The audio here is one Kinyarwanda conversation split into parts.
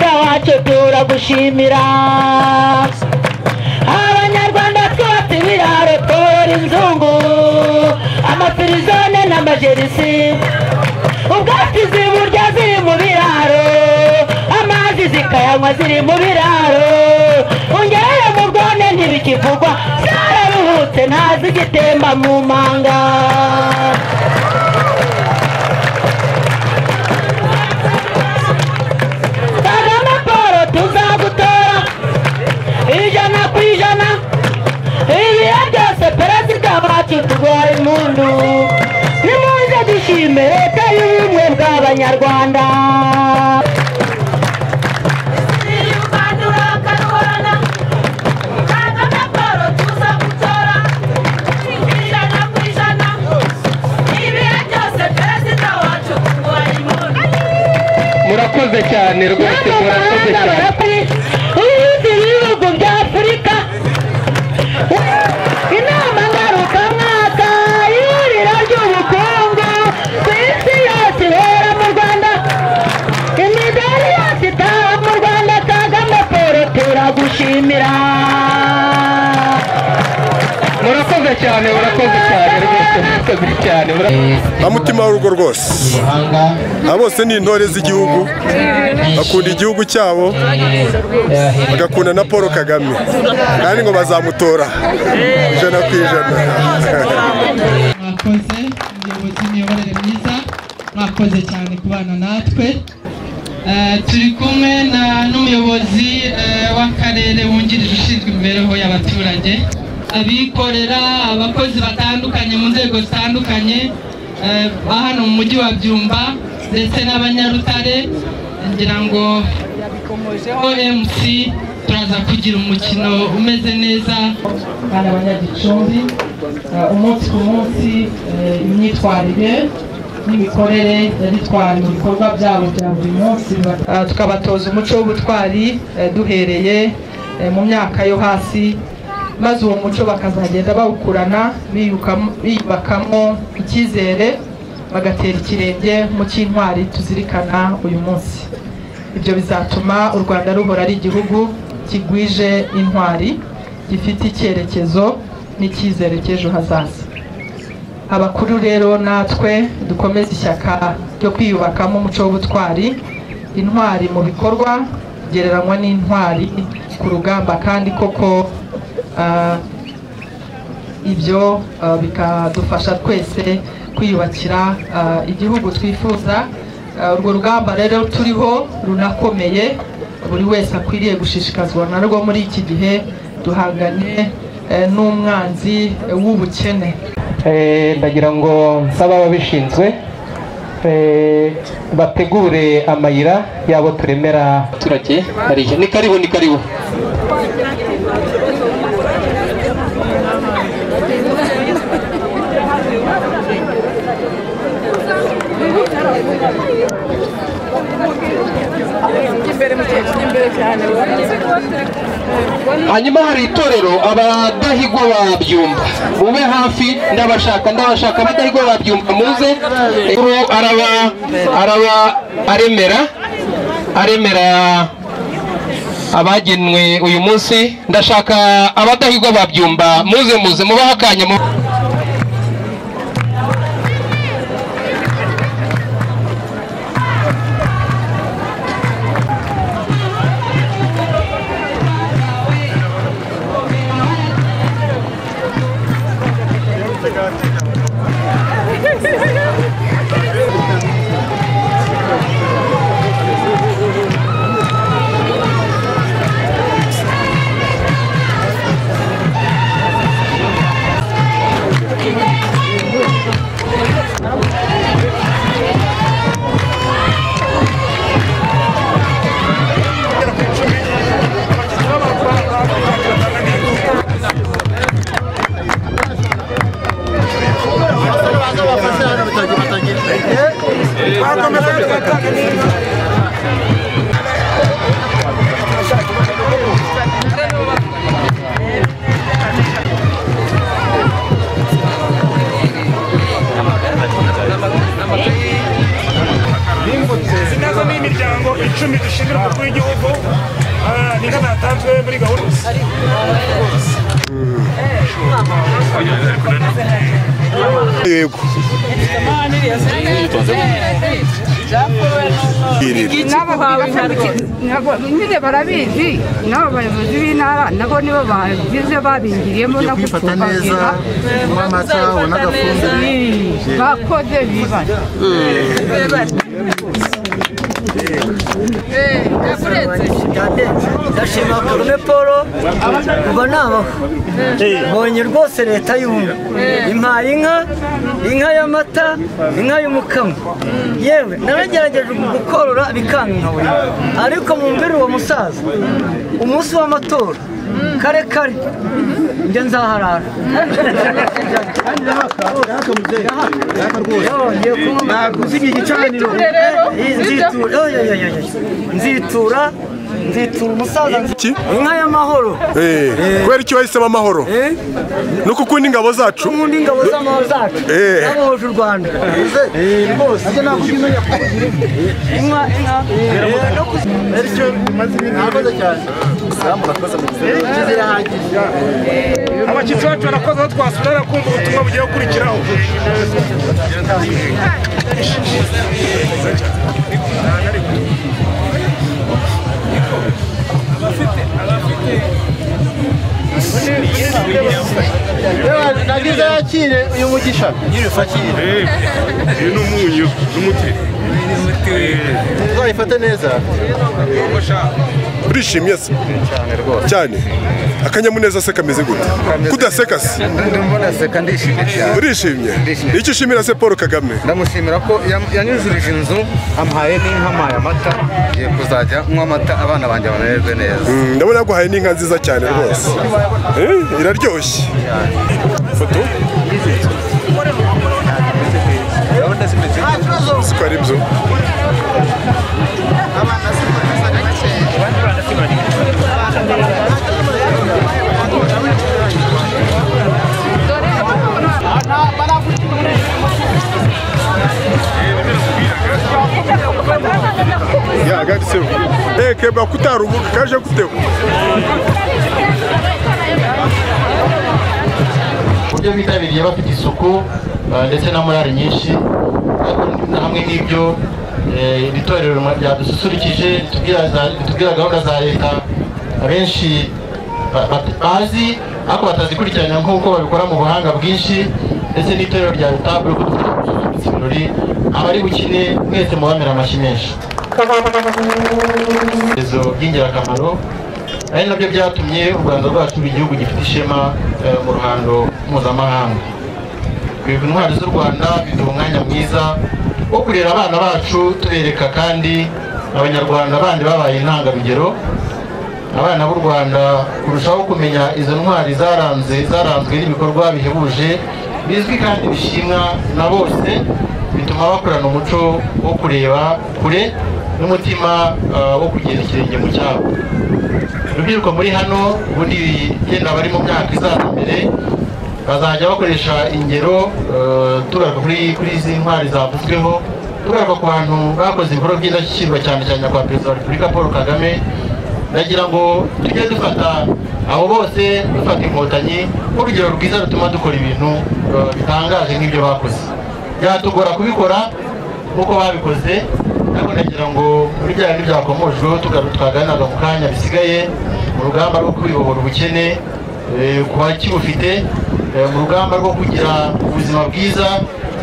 ntacyo turagushimira abanyarwanda twese biraro tora inzungu amafirizone n'amajerisi ubwatsi ziburya ziri mu biraro amazi zikayanywa ziri mu biraro ungereye mu rwone ntibikivugwa zararuhutse ntazigitemba mu manga kagame paul tuzagutora ijana ku ijana ibihe byose perezida bacu turwaye impundu nimuze dushime leta y'ubumwe bw'abanyarwanda murakoze cyane rwose murakoze n'amahanga cyane barakuri ibindi bihugu bya afurika inama ngarukamwaka ihuriro ry'ubukungu ku isi yose ihera mu rwanda imidari yose itaha mu rwanda kagame paul turagushimira murakoze cyane murakoze cyane rwose murakoze cyane murakoze amutima w'urugo rwose aba bose ni intore z'igihugu bakunda igihugu cyabo bagakunda na paul kagame kandi ngo bazamutora ijana ku ijana mwakoze muyobozi imiyoborere myiza mwakoze cyane kubana natwe Eh, turi kumwe na- n'umuyobozi eh, w'akarere wungirije ushinzwe imibereho y'abaturage abikorera abakozi batandukanye mu nzego zitandukanye eh, ba hano mu mujyi wa byumba ndetse n'abanyarutare ngira ngo omc turaza kugira umukino umeze neza kandi abanyagicumbi eh, umunsi ku munsi eh, imyitwarire n'imikorere yabitwara mu bikorwa byabo bya buri munsi Eh, tukabatoza umuco w'ubutwari eh, duhereye eh, mu myaka yo hasi maze uwo muco bakazagenda bawukurana biyukamo- biyubakamo icyizere bagatera ikirenge mu cy'intwari tuzirikana uyu munsi ibyo bizatuma u rwanda ruhora ari igihugu kigwije intwari gifite icyerekezo n'icyizere cy'ejo hazaza abakuru rero natwe dukomeze ishyaka ryo kwiyubakamo umuco w'ubutwari intwari mu bikorwa gereranywa n'intwari ku rugamba kandi koko ah, ibyo ah, bikadufasha twese kwiyubakira ah, igihugu twifuza Ah, urwo rugamba rero turiho runakomeye buri wese akwiriye gushishikazwa narwo muri iki gihe duhangane eh, n'umwanzi eh, w'ubukene Eh, ndagira ngo nsaba ababishinzwe eh, bategure amayira y'abo turemera abaturage hariya ni karibu ni karibu hanyuma hari itorero abadahigwa babyumva mube hafi ndabashaka ndabashaka abadahigwa babyumva muze Ubu araba araba aremera aremera abagenwe uyu munsi ndashaka abadahigwa babyumva muze muze mubahe akanya mu ariko niko natanzwe muri gahunda yego irira nabo nyine barabizi nabo bayobozi b'intara nabo nibo babize babingiriyemo no gucumbakira unywa amata ubona agafumbire bakoze biba ndashima Karume Paul kuva nabaho mbonye rwose leta y'ubumwe impaye inka inka y'amata inka y'umukamo yewe naragerageje gukorora bikankora ariko mwumvire uwo musaza umunsi w'amatora kare kare njye nzaharara Yongeye kunywa amata. Nzitura- yo, yo, yo, yo, yo. nzitura nzitura umusaza Iki? inka y'amahoro Eh, kubera icyo bahisemo amahoro no kukunda ingabo zacu n'undi ingabo z'amahoro zacu Eh. zabohoje u rwanda Eh, rwose inka inka eh, no bityo kuzi- murakoze cyane murakoze murakoze abashyitsi bacu barakoze aho twasura kumva ubutumwa bugiye gukurikiraho nagize yakire uyu mugisha uyu ni umunyu n'umuti uzayifate neza urishimye se cyane akanyamuneza se kameze gute kudaseka se mbona seka ndishimye cyane urishimye ni icyo ushimira se paul kagame ndamushimira ko yam- yanyuzurije inzu ampaye n'inka ampaye amata ngiye kuzajya nywa amata abana banjye bamererwe neza Mm, ndabona yaguhaye n'inka nziza cyane rwose Eh, iraryoshye foto siko ari byo yahagaritsemo ekeba kutaruhuka kaje guteho uburyo bitabiriye bafite isuku eh, ndetse na morale nyinshi ariko na hamwe n'ibyo eh, iri torero ryadususurukije ritubwira za- ritubwira gahunda za leta abenshi ba- ba- bazi ariko batazikurikirana nk'uko babikora mu buhanga bwinshi ndetse n'itorero rya retabule ko dufite ibirori abari bukine mwese mubamera amashyi menshi ibibazo by'ingirakamaro ari nabyo byatumye u rwanda rwacu ruba igihugu gifite ishema eh, mu ruhando mpuzamahanga twebwe intwari z'u rwanda biduha umwanya mwiza wo kurera abana bacu tubereka kandi abanyarwanda bandi babaye intangarugero abana b'u rwanda kurushaho kumenya izo ntwari zaranze zaranzwe n'ibikorwa bihebuje bizwi kandi bishimwa na bose bituma bakorana umuco wo kureba kure n'umutima ah, wo kugeza ikirenge mu cyabo urubyiruko muri hano ubundi yenda bari mu myaka izaza imbere bazajya bakoresha ingero eh, tugaruka kuri kuri izi ntwari zavuzweho tugaruka ku bantu bakoze ibikorwa by'indashyikirwa cyane cyane nyakubahwa perezida wa repubulika paul kagame ndagira ngo tujye dufata abo bose dufata inkotanyi nk'urugero rwiza rutuma dukora ibintu eh, bitangaje nk'ibyo bakoze byatugora kubikora nk'uko babikoze ariko ndagira ngo muri bya bindi byakomojweho tugaruka twaganiraga mu kanya bisigaye mu rugamba rwo kwibohora ubukene eh, ku bakibufite eh, mu rugamba rwo kugira ubuzima bwiza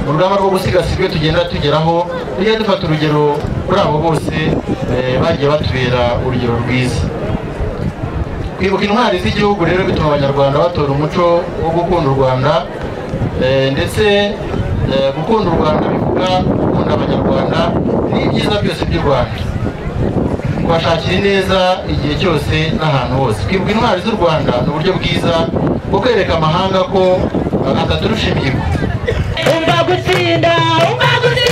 mu rugamba rwo gusigasira ibyo tugenda tugeraho tujye dufata urugero kuri abo bose eh, bagiye batubera urugero rwiza kwibuka intwari z'igihugu rero bituma abanyarwanda batora umuco wo gukunda u rwanda eh, ndetse eh, gukunda u rwanda bivuga gukunda abanyarwanda n'ibyiza byose by'u rwanda kubashakira ineza igihe cyose n'ahantu hose kwibuka intwari z'u rwanda ni uburyo bwiza bwo kwereka amahanga ko ataturusha imihigo umva gutsinda umva gutsinda